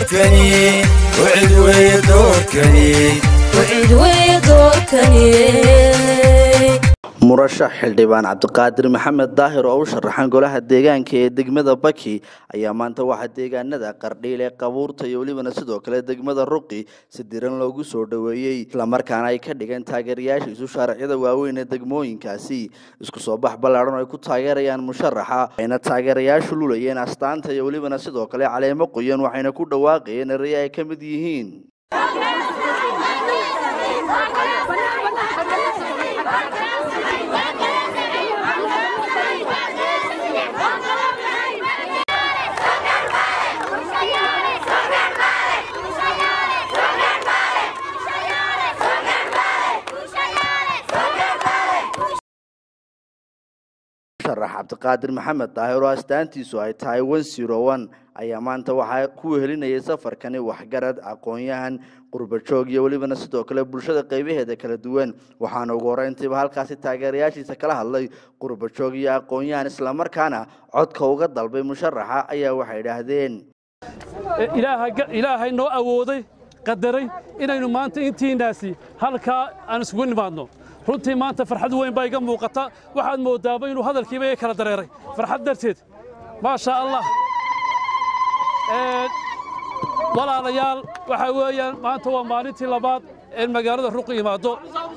doorkani wcid weeye doorkani wcid weeye doorkani murashax xildhibaan cabdiqaadir maxamed daahir oo u sharaxan golaha deegaanka ee degmada baki ayaa maanta waxaa deegaanada qardhiil ee qabuurta iyo welibana sidoo kale degmada ruqi si diran loogu soo dhoweeyey islamarkaana ay ka dhigeen taageerayaashiisu shaariciyada waaweyn ee degmooyinkaasi isku soo bax ballaadhan oo ay ku taageerayaan musharaxa ayna taageerayaashu lulayeen astaanta iyo welibana sidoo kale caleemo qoyan waxayna ku dhawaaqayeen erey ay ka mid yihiin musharax cabdiqaadir maxamed daahir oo astaantiisu ay tahay one zero one ayaa maanta waxaa ku wehelinayay safarkani waxgarad aqoon-yahan qurbajoog iyo welibana sidoo kale bulshada qaybaheeda kala duwan waxaana ugu horeyntiiba halkaasi taageerayaashiisa kala hadlay qurbajoog iyo aqoon-yahan islamarkaana codka uga dalbay musharaxa ayaa waxay idhaahdeen ilaahay noo awooday qadaray inaynu maanta intiinaasi halkaa aan isugu nimaadno runtii maanta farxad weyn baa iga muuqata waxaad moodaaba inuu hadalkiiba iga kala dareeray farxad darteed maasha allah walaalayaal waxaa weeyaan maanta waa maalintii labaad ee magaalada ruqi imaado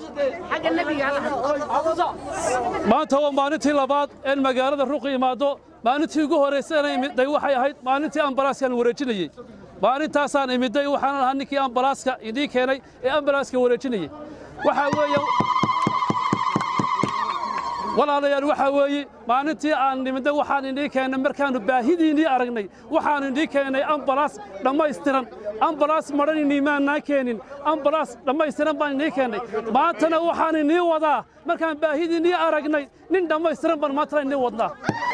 maanta waa maalintii labaad ee magaalada ruqi imaado maalintii ugu horraysana imidday waxay ahayd maalintii ambalaaskaan wareejinayey maalintaasaan imidday waxaan ahaa ninkii ambalaaska idiin keenay ee ambalaaska wareejinayey waxaa weeye walaalayaal waxaa weeye maalintii aan nimidnay waxaan idii keennay markaannu baahidiinnii aragnay waxaannu idii keennay ambalaas dhammaystiran ambalaas madhan inimaannaan keenin ambalaas dhammaystiran baan idii keennay maantana waxaan inii wadaa markaan baahidiinnii aragnay nin dhammaystiran baan maantana inii wadnaa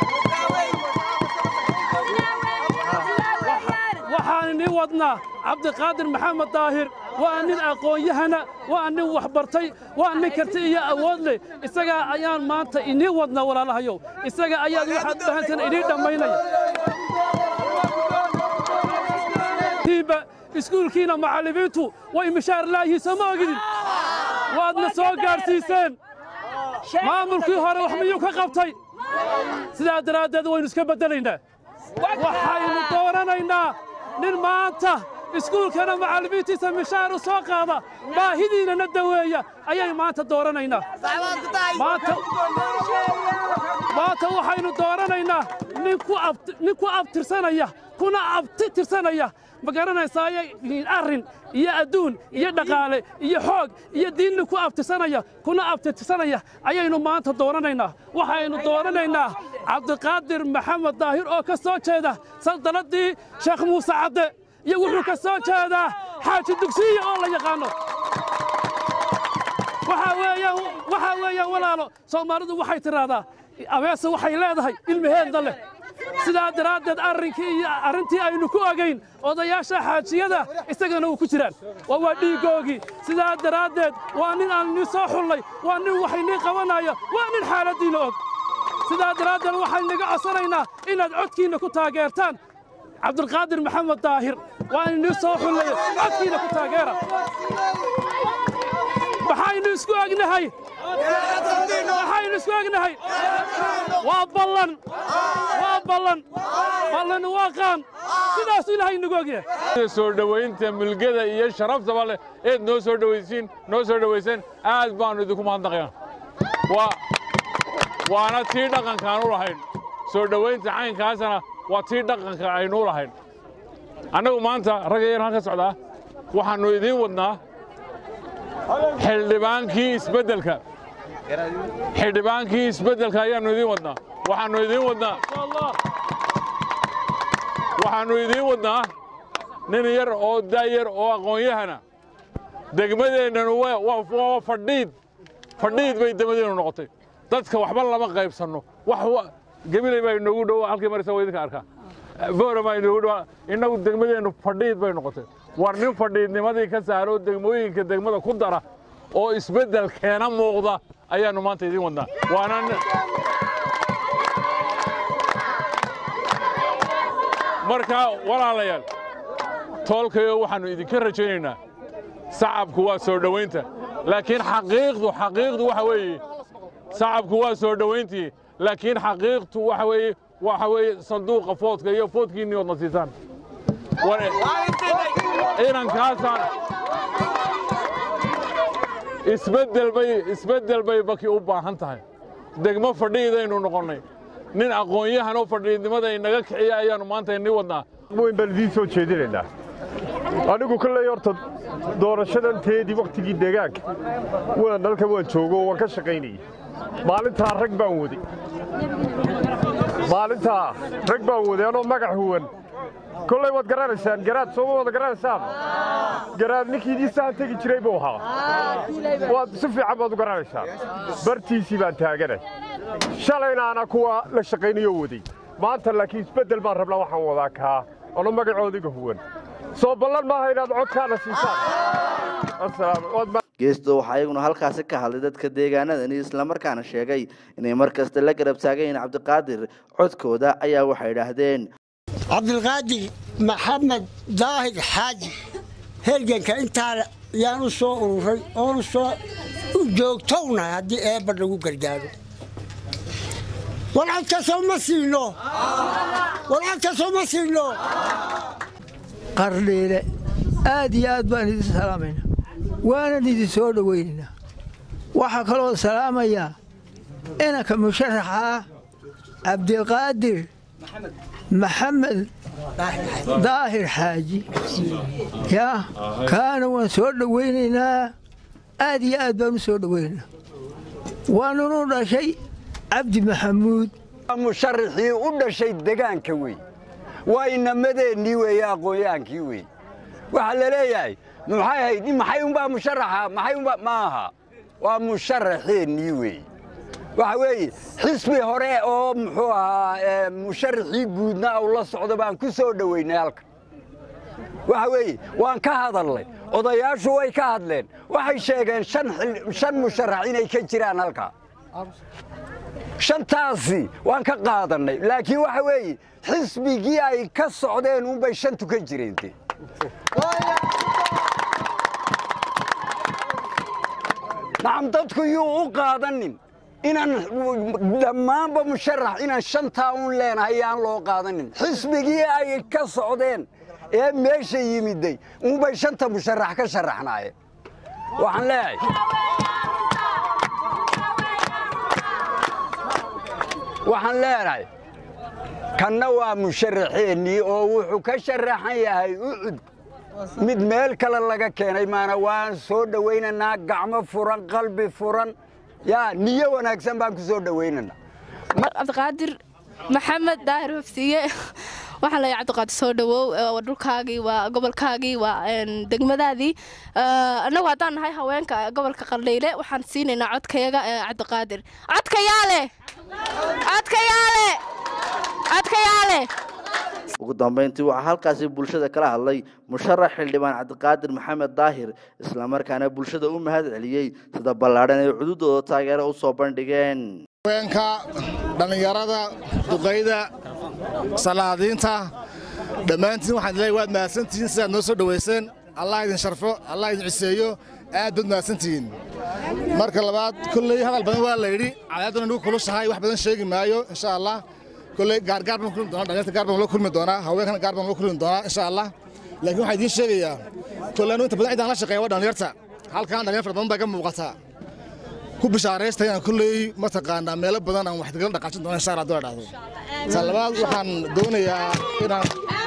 waxaan inii wadnaa cabdiqaadir maxamed daahir waa nin aqoon-yahana waa nin waxbartay waa nin karti iyo awood leh isagaa ayaan maanta inii wadnaa walaalahayow isaga ayaad waxaad bahantan inii dhammaynaya iskuulkiina macallimiintu way mishaar laayihiin soo ma ogidin waadna soo gaadhsiiseen maamulkii hore wax miyuu ka qabtay sidaa daraaddeed waynu iska beddelaynaa waxaynu doonanaynaa nin maanta iskuulkana macallimiintiisa mishaar u soo qaada baahidiinana daweeya ayay maanta dooranaynaa maanta waxaynu dooranaynaa nin ku abtirsanaya kuna abti tirsanaya ma garanaysaayo arrin iyo adduun iyo dhaqaale iyo xoog iyo diinni ku abtirsanaya kuna abtirsanaya ayaynu maanta dooranaynaa waxaynu dooranaynaa cabdiqaadir maxamed daahir oo ka soo jeeda saldaladii sheekh muuse cadde iyo wuxuu ka soo jeedaa xaaji dugsiya oo la yaqaanno waxaa weeyaan walaalo soomaalidu waxay tidhaahdaa abeese waxay leedahay ilmaheedna leh sidaa daraaddeed arrinkii iyo arrintii aynu ku ogayn odayaasha xaajiyada isagana uu ku jiraan waa waa dhiiggoogii sidaa daraaddeed waa nin aan nii soo xullay waa nin wax inii qabanaya waa nin xaaladdiinna og sidaa daraaddeed waxaan inaga codsanaynaa inaad codkiinna ku taageertaan cabdulqaadir maxamed daahir waan inii soo xullay codkiinna ku taageera maxaynu isku ognahay maxaynu isku ognahay waa ballan waa ballan ballan waa qaan sidaasuu ilaahay inagu ogyahay soo dhowaynta mulgada iyo sharaftaba leh eed noo soo dhowaysiin noo soo dhowayseen aad baannu idinku mahadnaqayaa waa waana tii dhaqankaan u lahayn soo dhowaynta caynkaasana waa tii dhaqanka aynu u lahayn annagu maanta ragga yar halka socdaa waxaannu idiin wadnaa xildhibaankii isbeddelka xildhibaankii isbeddelka ayaannu idiin wadnaa waxaannu idiin wadnaa waxaannu idiin wadnaa nin yar oo daayar oo aqoon-yahana degmadeennanu waa fadhiid fadhiid bay degmadeennu noqotay dadka waxba lama qaybsanno wax gebilay baa inoogu dhow halkii marisa waa idinka arkaa boora baa inoogu dhow innagu degmadeennu fadhiid bay noqotay war nin fadhiidnimadii ka saaro degmooyinka degmada ku dara oo isbeddel keena muuqda ayaannu maanta idiin wadnaa waana marka walaalayaal toolkayo waxaannu idinka rajaynaynaa sacabku waa soo dhowaynta laakiin xaqiiqdu xaqiiqdu waxa weeye sacabku waa soo dhowayntii laakiin xaqiiqtu waxa weeye waxa weeye sanduuqa foodka iyo foodkiinni oodna siisaan inankaasaan isbeddel bay isbeddel bay baki u baahan tahay degmo fadhiidaynu noqonnay nin aqoon-yahan oo fadhiidnimada inaga kiciya ayaannu maanta inni wadnaa weyn baan idiin soo jeedinaynaa anigu kolley horta doorashadan teedii wakhtigii deegaanka waan dalka waan joogo oo waan ka shaqaynayey maalintaa rag baan waday maalintaa rag baan waday anoo magac huwan kolley waad garanaysaan garaad sooma wada garanaysaan garaad ninkii idiisahan tegi jiray buu ahaa waad si fiican baad u garanaysaan bartiisii baan taaganay shalayna ana kuwa la shaqaynayo waday maanta laakiin isbeddel baan rabnaa waxaan wadaa kaa ano magacoodiga huwan soo ballan maaha inaad codkaana siisaan geesto waxaa iyaguna halkaasi ka hadlay dadka deegaanadani islamarkaana sheegay inay mar kasta la garab taagayiin cabdiqaadir codkooda ayaa waxay idhaahdeen cabdilqaadir maxamed daahir xaaji herganka intaa yaan u soo ururay oonu soo u joogtownahay haddii eebba lagu gargaaro warcadkasoo ma siino warcadkasoo ma siino qardhiile aad iyo aad baan idin salaamaynaa waanan idin soo dhowaynaynaa waxaa kaloo salaamayaa inanka musharaxa ah cabdiqaadir maxamed daahir xaaji yaa kaana waan soo dhowaynaynaa aad iyo aad baan u soo dhowaynaynaa waanunu dhashay cabdi maxamuud musharaxii u dhashay degaanka wey waa inamadeenii weeye aqoonyahaankii wey waxaa la leeyahay maxay hayd maxay unbaa musharaxa maxay unbaa ma aha waa musharaxeennii wey waxa weeye xisbi hore oo muxuu ahaa musharaxii guudna u la socdo baan ku soo dhowaynay halka waxa weeye waan ka hadalnay odayaashu way ka hadleen waxay sheegeen shan musharax inay ka jiraan halka shantaasi waan ka qaadannay laakiin waxa weeye xisbigii ay ka socdeen unbay shantu ka jireente nacam dadku yuu u qaadanin inaan dhammaanba musharax inaan shantaa un leenahay yaan loo qaadanin xisbigii ay ka socdeen ee meesha yimiday unbay shanta musharax ka sharaxnaayeen waxaan leeyahay waxaan leenahay kanna waa musharaxeennii oo wuxuu ka sharaxan yahay ucud mid meel kale laga keenay maana waan soo dhowaynaynaa gacmo furan qalbi furan yaa niyo wanaagsan baan ku soo dhowaynaynaa cabdiqaadir maxamed daahir hofsiye waxaan leeyahay cabdiqaadir soo dhawow waa dhulkaagii waa gobolkaagii waa degmadaadii annagu haddaan nahay haweenka gobolka qardhayle waxaan siinaynaa codkayaga cabdiqaadir codkayaale codkayaale codkayaale ugu dambayntii waxaa halkaasi bulshada kala hadlay musharax xildhibaan cabdiqaadir maxamed daahir islamarkaana bulshada u mahad celiyey sida ballaadhan ay cududooda taageero u soo bandhigeen haweenka dhallinyarada duqayda salaadiinta dhammaantiin waxaan leeyahay waad mahadsantihiin sidaad noo soo dhowayseen allah idin sharfo allah idin ciseeyo aad baad mahadsantihiin marka labaad kolley hadal badan waa la yidhi cadaaduna nagu kulushahay wax badan sheegi maayo insha allah kolley gaargaar baan kulmi doonaa dhalinyarta gaar baan loo kulmi doonaa haweenkana gaar baan loo kulmi doonaa insha allah laakiin waxaan idiin sheegayaa kolley anu inta badan cidaan la shaqeeya waa dhalinyarta halkan dhalinyar fara badan baa ka muuqataa ku bishaaraysta inaan kolley mataqaanaa meelo badan aan wax digala dhaqaajin doono insha allah hadduu dhahdo ta labaad waxaan doonayaa inaan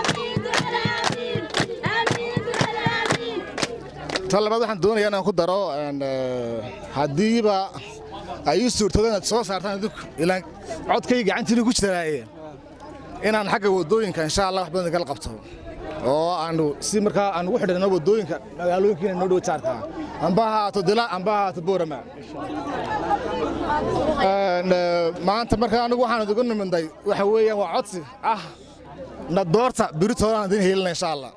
ta labaad waxaan doonayaa inaan ku daro haddiiba ay ii suurtoodo inaad soo saartaan idinku ilaan codkay gacantiina ku jiraaye inaan xagga waddooyinka insha allah wax badan igala qabto oo aanu si markaa aan ugu xidhno waddooyinka magaalooyinkiina noo dhow jaarka amba ha ahaato dila amba ha ahaato boorama maanta markaa anigu waxaan idigu niminday waxa weeyaan waa codsi ah na doorta biritoodaan idin helina insha allah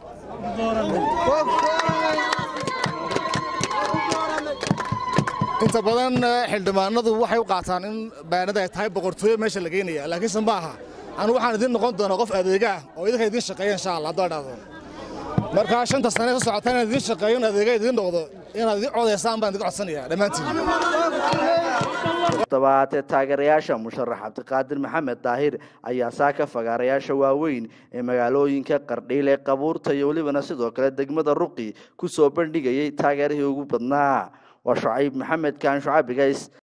inta badan xildhibaanadu waxay u qaataan in bayanada ay tahay boqortooyo meesha la geynaya laakiinse ma aha anigu waxaan idin noqon doonaa qof adeega ah oo idinka idin shaqeeya insha allah haddoo dhahdo markaa shanta sane ka socota inaad idiin shaqeeyo in adeega idiin noqdo inaad idiin codaysaan baan idin codsanayaa dhammaantiin dabaatee taageerayaasha musharax cabdiqaadir maxamed daahir ayaa saaka fagaarayaasha waaweyn ee magaalooyinka qardhiile qabuurta iyo welibana sidoo kale degmada ruqi ku soo bandhigayay taageerihii ugu badnaa waa shucayb maxamed kaan shucabigays